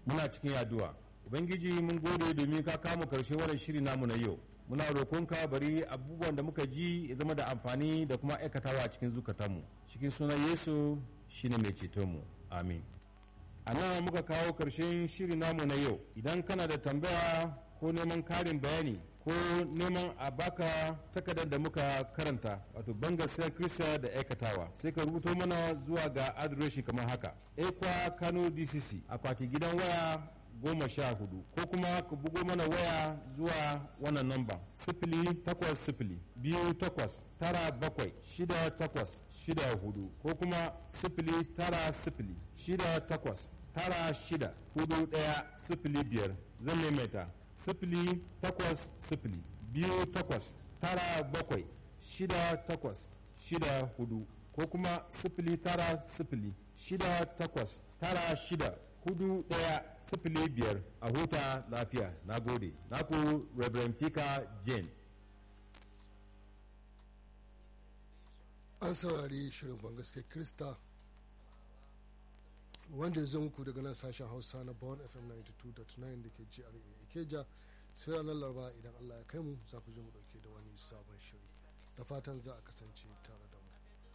muna cikin yaduwa ubangiji mun gode domin ka kama karshe wannan shiri namu na yau muna roƙonka bari abubuwan da muka ji ya zama da amfani da kuma aikatawa a cikin zukatanmu cikin sunan yesu shine mai cetonmu amin a nan muka kawo karshen shiri namu na yau idan kana da tambaya ko neman karin bayani ko neman a baka takardar da muka karanta wato bangasiyar kirista da aikatawa sai ka rubuto mana zuwa ga adireshi kamar haka ekwa kano dcc akwati gidan waya goma sha hudu ko kuma ka bugo mana waya zuwa wannan namba sifili takwas sifili biyu takwas tara bakwai shida takwas shida hudu ko kuma sifili tara sifili shida takwas tara shida hudu daya sifili biyar zan maimaita sifili takwas sifili biyu takwas tara bakwai shida takwas shida hudu ko kuma sifili tara sifili shida takwas tara shida hudu daya sifili biyar a huta lafiya na gode naku reverend fika jane an saurari shirin bangaske krista wanda ya zo muku daga nan sashen hausa na bawon fm 92.9 da ke gra ikeja sai ranar laraba idan allah ya kai mu za ku je mu dauke da wani sabon shiri da fatan za a kasance tare da